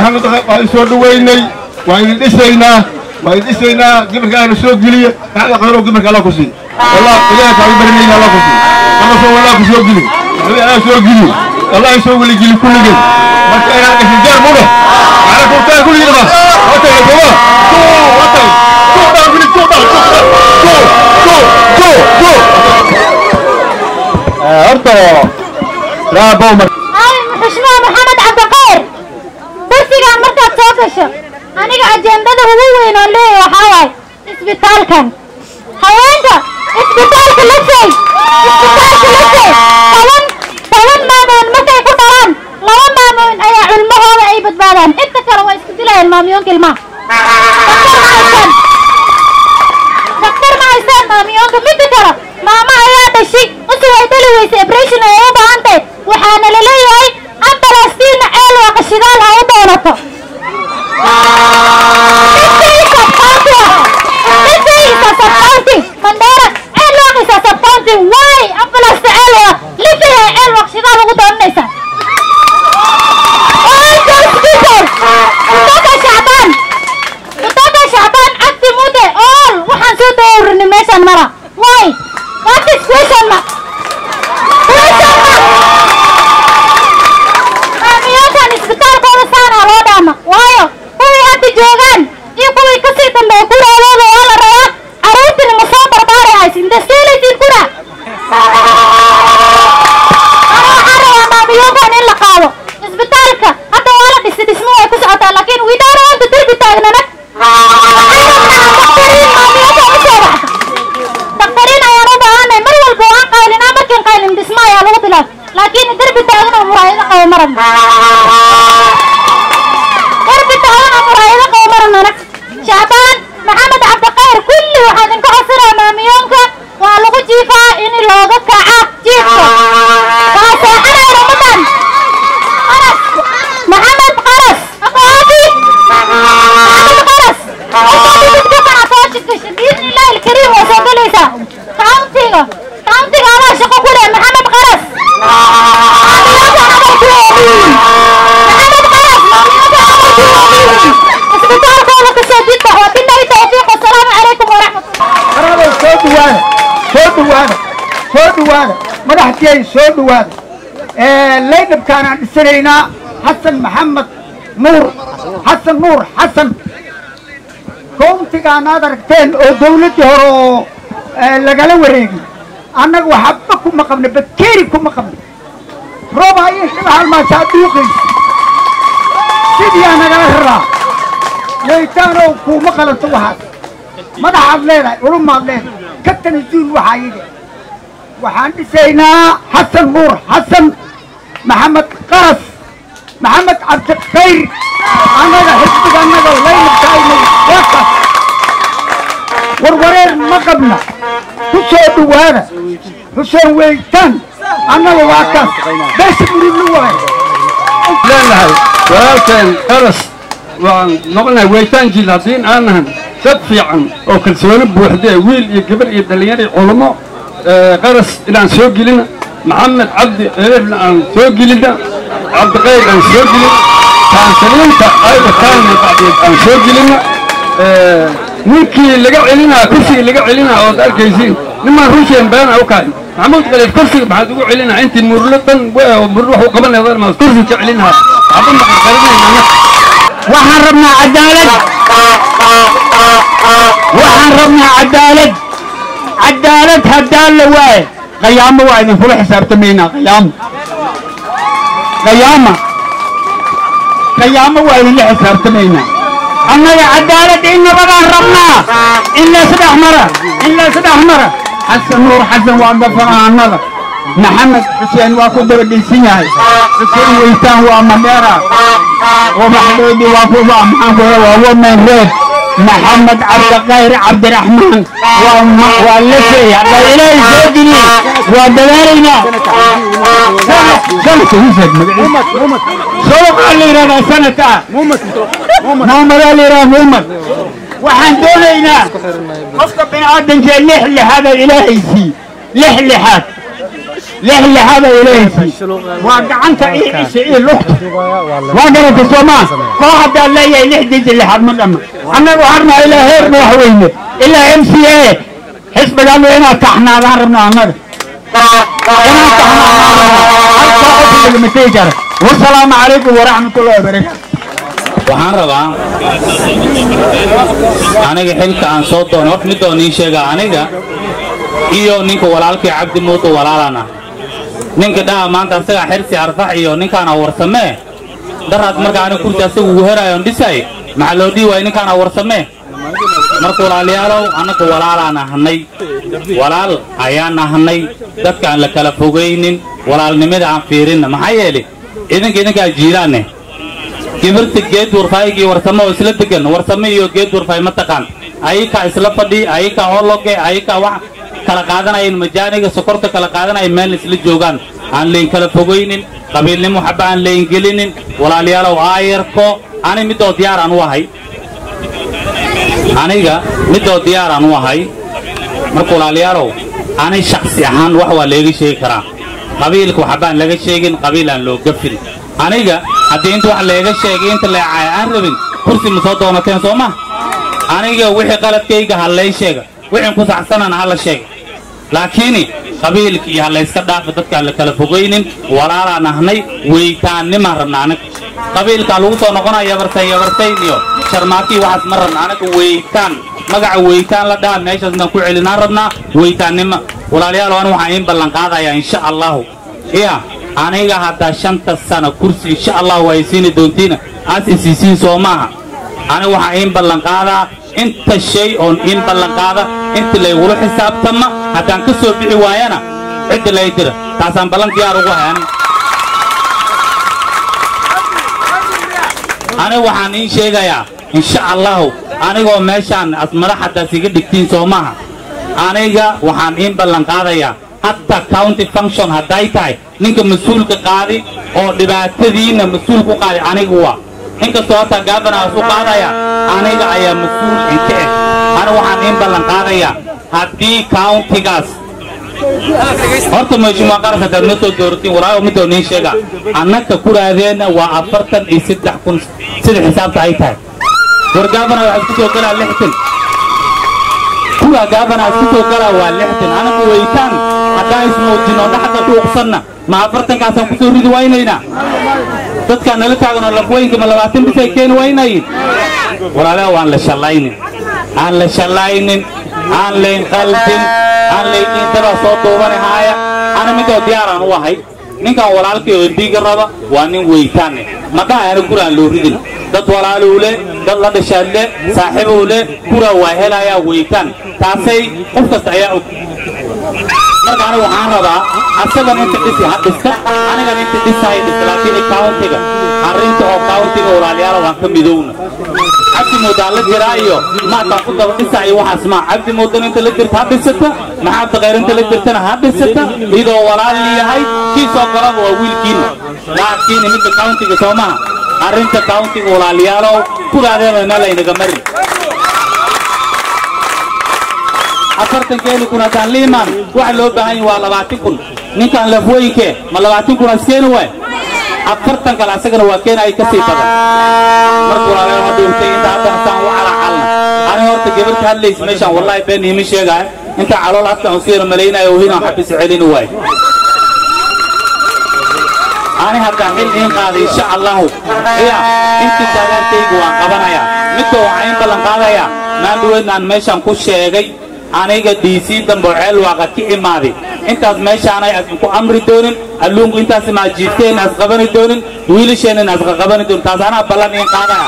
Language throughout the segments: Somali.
maxamed waan soo dhaweynay waan idin dhisaynaa waan idin dhisaynaa gimarka ahna soo geliya maxamed khayro gimarka alla ku sii wallah ilaahay kaaga barinayna alla ku sii ama soo wallah ku soo geli nabi alla soo geli allah soo weli geli kulligeen marka inaan gashin jaar mudhe macna ku taa kulligeen ba wata la goba to wata to da geli to da to to to to horta laa bawmar xushmaa maxamed cabdiqayr kursigaan markaad soo gasho aniga ajendada ugu weyn oo leeya waxaa waaye isbitaalkan haweenka isbitaalka la seey isbitaalka la seey toban toban maamoon markay ku dhalaan laba maamoon ayaa culmahooda ay badbaadaan inta kale waa isku dilayaan maamiyoonka ilmaha daktar ma haystaan maamiyoonka midda kale maama ayaa dhashay usi way dhali weysa ebration ay u baahan tahay waxaana la leeyahay ambalastiina ceel waa qashidaal ha u doonato mandera ceel waa qisa sabcounty why ambulasta ceel waa lifaya ceel waa qashidaal ugu doonanaysa kutoka shacbaan kutoka shacbaan cabdi mude all waxaan soo dawrinay meeshaan mara why what is question mark question mark maamiyoonkan isbitaalkooda saanaa loo dhaama waayo kuwii hadda joogaan iyo kuwii kasii dambeeya kulaalooda waa la rabaa caruurtina ma soo barbaari haysa intasteelaysiin kuna ana waxaan rabaa maamiyoonkan in la qaado isbitaalka hadda waa la dhisi dhismo way ku socotaa laakiin we don't want to derbi taagnana dakhtariin ayaan u baahanay mar walba waan qaylinaa markiin qaylin dhismo ayaa lagu bilaab laakiin derbi taagan oo muraayado qabo maran derbi taagan oo muraayado qabo maran anag shacbaan maxamed cabdiqayr kulli waxaan idinka codsanaa maamiyoonka waa lagu jiifaa in looga kaca jiifka waa seexanayna ummadan qaras maxamed qaras aqoonti maxamed qaras باذن الله الكريم وسجليسا كاونتيغا كاونتيغا على شقو كله محمد قرس محمد قرس اسبتال كولا كسيدين وبالله التوفيق والسلام عليكم ورحمه الله soo dhawaada soo dhawaada soo dhawaada madaxtiyay soo dhawaada laydhabkaan aan dhisanaynaa xasan maxamed nuur xasan nuur xasan kowntigaan aad aragteen oo dawladdii hore oo lagala wareegay annaga waxba kuma qabna bakeeri kuma qabna roob ayay kaga halmaasaa dhuuqaysa sidiyaa nagala raraa weytaanow kuuma qalanto waxaas madaxaad leedahay culumaad leedahay ka tanasuul waxaa yidhi waxaan dhisaynaa xasan nuur xasan maxamed qaras maxamed cabdikhayr annaga xisbiga annaga laynabkaayna waakaas warwareer ma qabna ku soo dhawaada xuseen weytaan annaga waa kaas beesha muridlu waayo leenahay walaalkeen qaras waan noqonahay weytaankiis haddiin aan nahan dad fiican oo kalsooni buuxda wiil iyo gabar iyo dhallinyar iyo culummo qaras inaan soo gelina maxamed cabdi elerna aan soo gelina cabdiqayr aan soo gelina taansaliinta ayba taanna bacdeed aan soo gelina ninkii laga celinaa kursigii laga celinaa ood arkaysiin nimaan ruusheen beena u kahay maxamuud qaleed kursiga maxaad ugu celinaa intii murlo dhan murlo wax u qabanaya maad kursiga ka celinaa waxba maqanqarinayna waxaan rabnaa cadaalad waxaan rabnaa cadaalad cadaalad haddaan la waaye qayaamo waa idinkula xisaabtamaynaa qayaamo qayaama qayaamo waa idinla xisaabtamaynaa annaga cadaalad in nabadaan rabnaa in laysdhex mara in laysdhex mara xasan nuur xasan waa gafanaanada maxamed xuseen waa ku dabadhaysan yahay xuseen weytaan waa madheera ومحمود وفوفا محمود وومن ريد محمد عبد القاهر عبد الرحمن واللفي الله إلهي سيدني ودلالينا سنة يوسف سوق اللي رضا سنة محمد اللي رضا محمد وحن دولينا قفك بن عدن جاي لح لهذا الإلهي سي لح لحات lix lixaad ay leeyihiin waa gacanta ii isha ii lugta waa garata soomaa koo haddaa leeyahay lixdiisa lixaad ma dhamma annaga waxaan rabnaa ilaa heer madaxweyne ilaa m c a xisbigaanu inaad taxnaadaan rabna annaga inaan taxnaadaan rabna halkaa qofka lagama tegi kara wasalaamu calaykum waraxmatullahi wabarakaatu waxaan rabaa aniga xilka aan soo doono horta mid oo niin sheega aniga iyo ninka walaalkii cabdi muudu walaalana ninka dhaha maanta asagaa xirsi arfax iyo ninkaana warsamee daraad marka aniga kursi asaga ugu herayoon dhisay maxaa loo dhihi waayay ninkaana warsamee marka walaalayaalow annaga walaalaan ahnay walaal ayaan ahnay dadkaan la kala fogaynin walaalnimada aan fiirinna maxaa yeelay idinka idinkaa jiilaanne gibirta geed warfaayigii warsamo oo isla degan warsamo iyo geed warfaay ma taqaan ayakaa isla fadhi ayakaa hologe ayakaa wax kala qaadanayan majaaniga sokorta kala qaadanaya meel isla joogaan aan layn kala fogaynin qabiilnimo xaba aan layn gelinin walaalayaalow aayarko ani midoo diyaar aan u ahay aniga midoo diyaar aan u ahay marka walaalayaalow ani shaksi ahaan wax waa leega sheegi karaa qabiilka waxbaan laga sheegin qabiil aan loo gafin aniga haddii inta wax leega sheegay inta leecaaya aan rabin kursi ma soo doonateen soo ma aniga wixii qaladkayga ha lay sheega wixii ku saxsanana ha la sheega laakiini qabiilka iyo ha layska dhaafa dadkaan la kala fogaynin walaalaan ahnay weytaannimaan rabna anaga qabiilkaa lagu soo noqonaya yabarsayn yabarsayn iyo sharmaakii waxaas ma rabna anaga weytaan magaca weytaan la dhaha meeshaas inaan ku celinaan rabnaa weytaannimo walaalayaal ani waxaan iin ballan qaadayaa insha allahu iya aniga haddaa shanta sana kursi insha allahu ay siini doontiina aas isiisiin soo maaha aniga waxaan iin ballan qaadaa inta shay oon iin ballan qaada inta laygula xisaabtama haddaan ka soo bixi waayana cidda lay dira taasaan ballan diyaar ugu hay aniga aniga waxaan iin sheegayaa insha allahu anigoo meeshaan as madaxaddaas iga dhigtiin soo maaha aniga waxaan iin ballan qaadayaa hatta county function hadday tahay ninka mas-uulka qaadi oo dhibaatadiina mas-uul ku qaadi aniga waa inkastoo hataa gaabanaas u qaadaya aniga ayaa mas-uul inka eg aniga waxaan iin ballan qaadayaa haddii countigaas horta meeshumaa qaras haddaad ma soo dooratiin walaayo midoo niin sheega annaka kuraadeenna waa afartan iyo saddex kun sida xisaabta ay tahay war gaabana waxaad ku soo galaa lixtan kuwa gaabana aad ku soo galaa waa lixtan anagu weytaan haddaan ismuujino dhaxda dhuuqsanna ma afartankaasaan ku soo ridi waynaynaa dadkaan nala taaganoo lafweynka ma labaatan bisay keeni waynayin walaalaha waan la shallaynin aan la shallaynin aan layn qaldin aan laydiin dabaa soo duubanahaaya ana midoo diyaaraan u ahay ninkan walaalkii oo dhiiga raba waa nin weytaane madhaha ana guraan loo ridin dad walaaluu le dad la dhashaad le saaxiibuu le guraa waa helayaa weytaan taasay qof kasta ayaa og marka aniga waxaan rabaa asagan inta dhisi ha dhista anigan inta dhisahay dhista laakiin countiga arrinta oo countiga walaalayaala waan ka midowna cabdi moodaa la jiraa iyo maataan ku daba dhisa iyo waxaas maa cabdi moodan inta la jirta ha dhisata maxaabda khayr inta la jirtana ha dhisata iyadoo walaal yahay kii soo galaba waa wiilkiina laakiin midda countiga soo maha arrinta countiga walaalayaalow kuraadeeba meel aynaga marin afartan keeni kun haddaan liimaan waxa loo baahan yahay waa labaatan kun ninkaan lafweynkee ma labaatan kun askeeni waay afartan kale asagana waa keena ay ka sii badan marka walaalayaal ma dhuuntay inta haddana saan u calacalna ani horta gabarta hadlaysa meeshaan wallahi been iima sheegaya inta calool afkaan usiira malaynayo hinaan xabisa celini waay ani haddaan xil iin qaaday insha allahu iya intii taageertayga waan qabanayaa midka waxaan iin ballan qaadayaa maan dhaweydnaan meeshaan ku sheegay aniga dhiisii dambe oo ceel waaqa ka imaaday intaas meeshaanay asma ku amri doonin alluunku intaas maa jiifteen as qabani doonin wiilasheenan as qaqabani doonin taas anaa ballan iin qaadaya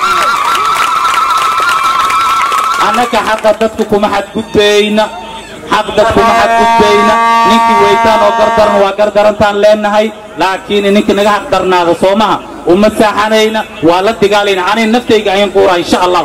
annaka xaqa dadku kuma xadgudbayna xaq dad kuma xadgudbayna ninkii weytaan oo gardaran waa gardarantaan leenahay laakiin ninka naga xaq darnaada soo maha uma saaxanayna waa la digaalayna ani naftayga ayin quura insha allahu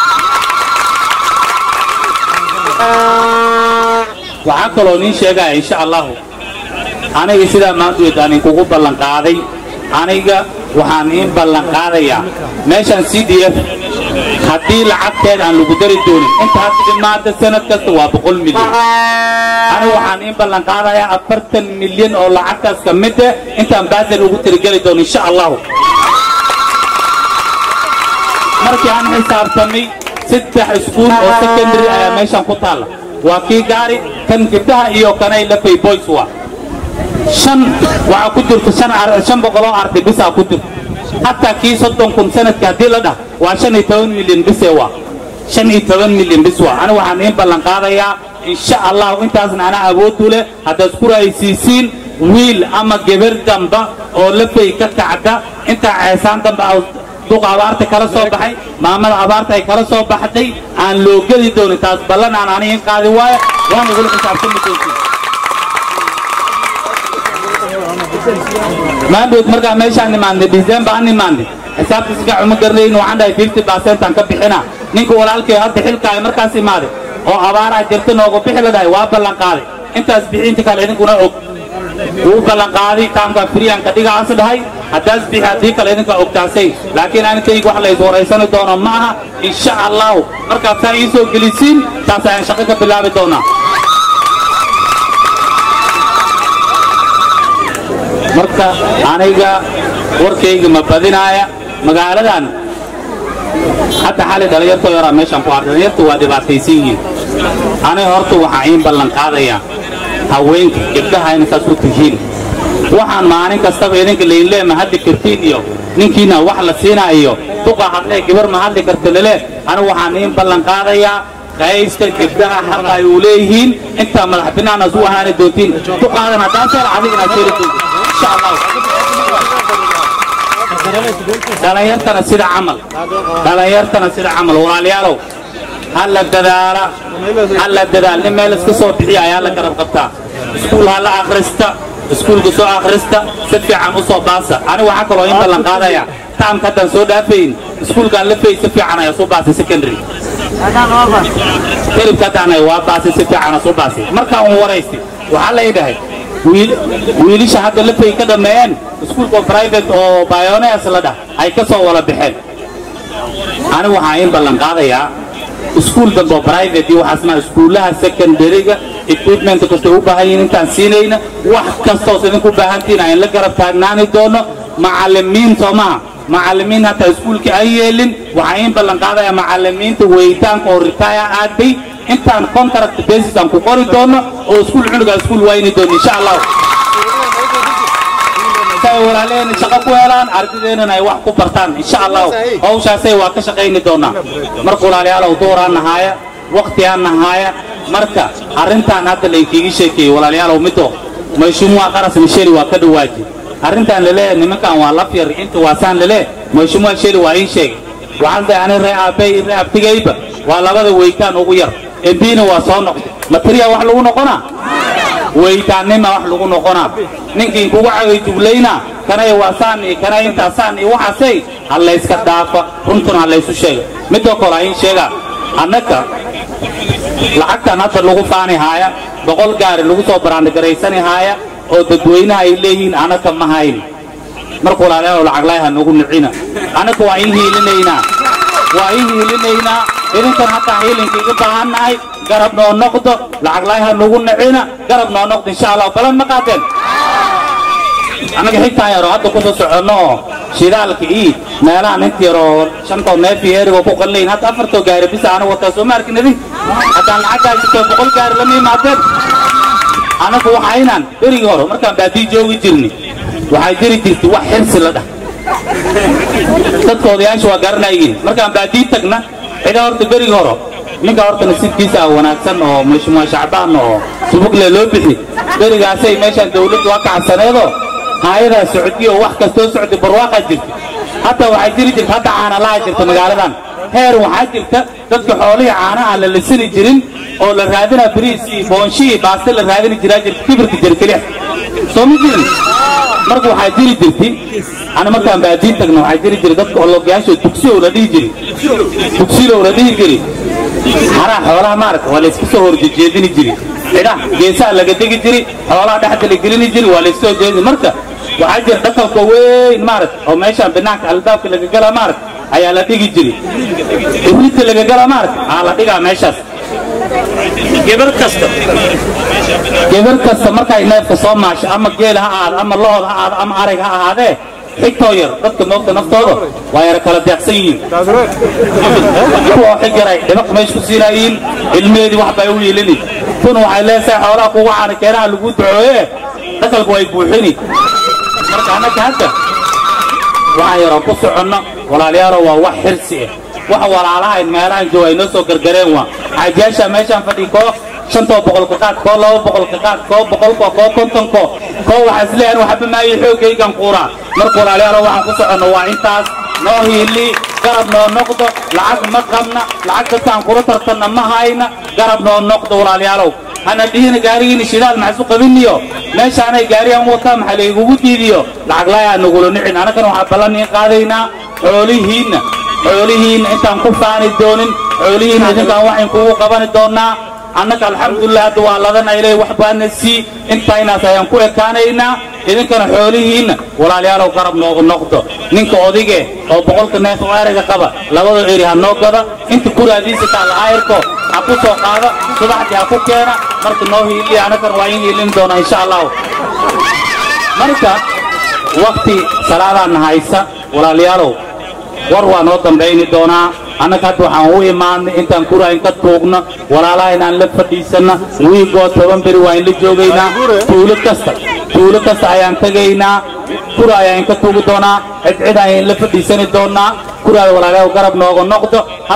waxaa kaloo niin sheegaya insha allahu aniga sidaa maanduweed aan inkugu ballan qaaday aniga waxaan iin ballan qaadayaa meeshaan c d f haddii lacagteeda aan lagu dari doonin inta hadda dhimaada sanad kasta waa boqol milyan anigu waxaan in ballan qaadayaa afartan milyan oo lacagtaas ka mid ah intaan baadel ugu tirigeli doono insha allahu markii aan xisaabtamay saddex iskuul oo secondary ayaa meeshan ku taalla waa kii gaari kan gabdhaha iyo kanay lafay boys waa shan waxaa ku jirta shan ar- shan boqol oo arday bisaa ku jirta hataa kii soddon kun sanadka haddii la dhah waa shan iyo toban milyan bisee waa shan iyo toban milyan bis waa anigu waxaan iin ballan qaadayaa insha allahu intaasna anaa awood u leh haddaad ku raaysiisiin wiil ama gebar damba oo lafay ka kacda intaa ceesaan damba ah duqa abaarta kala soo baxay maamada abaarta ay kala soo baxday aan loo geli doonin taas ballan aan aniga in qaadi waayo waan igula xisaabtami doontiin maandhood markaa meeshaan imaanay december aan imaanay xisaabta si fiican uma garanayn waxaan dhahay fifty percent aan ka bixina ninka walaalkay hadda xilkaaga markaas imaaday oo abaaraa jirta noogu bixi la dhahay waa ballan qaaday intaas bixinta kale idinkuna og wuu ballan qaaday taamka friyan ka dhigaas dhahay haddaas bixi haddii kale idinka ogtaasay laakiin aninkayga wax la is waraysani doono ma aha insha allahu markaad saa ii soo gelisiin taas ayaan shaqo ka bilaabi doonaa marka aniga warkayga ma badinaaya magaaladan hadda xali dhalinyartoo yaraa meeshaan ku arkay dhalinyartu waa dhibaataysan yihiin aniga horta waxaa iin ballan qaadayaa haweenka gabdhaha inay saas u tihiin waxaan maalin kastaba idinka laynlee ma hadli kartiin iyo ninkiina wax la siinaayo duqa hadlee gabar ma hadli karta lele anigu waxaan iin ballan qaadayaa qaysta gabdhaha xaqa ay u leeyihiin intaa madax binaanaas u ahaani doontiin duqaadan haddaan seel adig inaad seeli doontiin insha allahu dhalinyartana sida camal dhalinyartana sida camal walaalayaalow hala dadaala hala dadaal nin meel iska soo bixiya ayaa la garab qabtaa iskuul hala akhrista iskuulka soo akhrista si fiican u soo baasa anigu waxaa kaloo in ballan qaadaya taamka haddaan soo dhaafayn iskuulkaan la fay si fiican ayaa soo baasay secondary kelibka haddaan waa baasay si fiican ayaa soo baasay markaa un waraystay waxaa lay dhahay wiil wiilisha hadda la fay ka dhammeeyeen iskuulka private oo bioneers la dhah ay ka soo wada baxeen anigu waxaan in ballan qaadayaa iskuul dambe oo private iyo waxaasna iskuullaha secondaryga equipment kastoo u baahan yihiin intaan siinayna wax kastoos idinku baahantihiin aan la garab taagnaani doono macallimiin soo maha macallimiin hataa iskuulka ay yeelin waxaan in ballan qaadayaa macallimiinta weyitaanka oo retire aaday intaan contract basis aan ku qori doono oo iskuul cunuga iskuul wayni doono insha allahu si ay walaalaheen shaqo ku helaan ardadeennana ay wax ku bartaan insha allahu hawshaasay waa ka shaqayni doonaa marka walaalayaalow duuraan nahaaya waqtigaan nahaaya marka arrintaan hadda laynkiiga sheekeeyey walaalayaalow mido mayshuumuha qaras misheli waa ka dhawaaji arrintaan laleeyahay nimankan waa laf yar inta waasaan laleeyahay mayshuumuha sheli waa ii sheegay waxaan dahay ani ree aabbay ree abtigayba waa labada weytaan ugu yar embiina waa soo noqday materiya wax lagu noqonaa weytaannima wax lagu noqonaa ninkii kugu cagay juglayna kanay waasaan iyo kanay intaasaan iyo waxaasay ha layska dhaafa runtuna ha laysu sheega midoo kale ha iin sheegaa annaka lacagtan hadda lagu faani haaya boqol gaari lagu soo baraandhigaraysani haaya oo dadweynaha ay leeyihiin annaka ma hayn marka walaalayaal lacaglaay ha nagu nicina annaka waa in hiilinaynaa waa in hiilinaynaa idinkan hataa hiilinkiiga baahannahay garab noo noqdo lacaglaay ha nagu nicina garab noo noqdo insha allah balan ma qaateen annaga xigtaan yaroo hadda kusoo soconno oo shidaalka ii meelahan inta yaroo shantoo neef iyo erigoo ku qalinayn hadda afartoo gaari bisa anigu wataa soo ma arkin idin haddaan lacagtaa jirto boqol gaari lama imaadeen annagu waxaynaan berigii hore markaan baadii joogi jirni waxaa jiri jirtay wax xirsi la dhah dadka odayaasha waa garanayiin markaan baadii tagna cida horta berigii hore ninka horta nasiibkiisa ah wanaagsan oo mashmuua shacbaan oo subugle loo bixi berigaasay meeshaan dawladdu waa kacsaneedoo haayadaa socdiyo wax kastoo socday barwaaqaa jirta hataa waxaa jiri jirta hadda caanalaha jirta magaaladan heer waxaa jirta dadka xoolihii caanaha la lisini jirin oo la raadinaa biriisii boonshihii baaste la raadini jiraa jirta kibirka jerkelix soo ma jirin marka waxaa jiri jirtay ana markaan baadiin tagna waxaa jiri jiray dadka ologyaasho dugsiyow la dhihi jiri dugsilow la dhihi jiri xaraa xoolaha maaragta waa layska soo horjejeedini jiri cidha geesaha laga degi jiri xoolaha dhexda la gelini jiri waa layska soo jeedini marka waxaa jira dhaqanka weyn maaragta oo meeshaan banaanka albaabka laga gala maaragta ayaa la dhigi jiray ibriidka laga gala maarka aa la dhigaa meeshaas gebar kasta gebar kasta markay neefka soo maasho ama geel ha ahaado ama lood ha ahaado ama arag ha ahaadee xigtoo yar dadka moogta naftooda waa yara kala deeqsan yihiin kuwa xig yaray dhibaq meesh ku siinayiin ilmeedii wax bay u yeelini tun waxay leesahay xoolaha kugu caana keenaha lagu ducooye dhakalku way buuxini marka annaka hadda waxaan yaroo ku soconno walaalayaalo waa wax xirsi ah wax walaalahayn meelahan jooga ay noo soo gargareen waa xaajiyaasha meeshaan fadhi koo shantoo boqolka qaad koo laba boqolka qaad koo boqolko koo kontonko koo waxaa isleeyahan waxba maayo xoogaygan quuraa marka walaalayaalo waxaan ku soconno waa intaas noo hiili garab noo noqdo lacag ma qabna lacag dadkaan kula tartanna ma hayna garab noo noqdo walaalayaalow hana dhihina gaarigiina shidaal maxasu qabiniyo meeshaanay gaarigan wataa maxaa laygugu diidiyo lacag laayaa nagula nicin annagana waxaa ballan iin qaadaynaa xoolihiinna xoolihiinna intaan ku faani doonin xoolihiinna idinkaan waxayn kugu qabani doonnaa annaka alxamdulilah hadda waa ladana ilaahay wax baana sii intaynaas ayaan ku ekaanaynaa idinkana xoolihiinna walaalayaalow garab noogu noqdo ninka odige oo boqolka neef oo erayga qaba labada eri ha noo gada inta kuraadiisa taalla aayarko ha ku soo qaada subaxdii ha ku keena marka noo hiiliya annagana waa in hiilin doonaa insha allahu marka wakti salaadaana haysa walaalayaalow war waa noo dambayni doonaa annaga hadda waxaan u imaadnay intaan kurayn ka tuugno walaalaha inaan la fadhiisanna wiigoo toban beri waa in la joogaynaa tuulo kasta tuulo kasta ayaan tegaynaa kura ayaan ka tuugi doonaa cidcid ayaan la fadhiisani doonaa kuraada walaalayaal garab nooga noqdo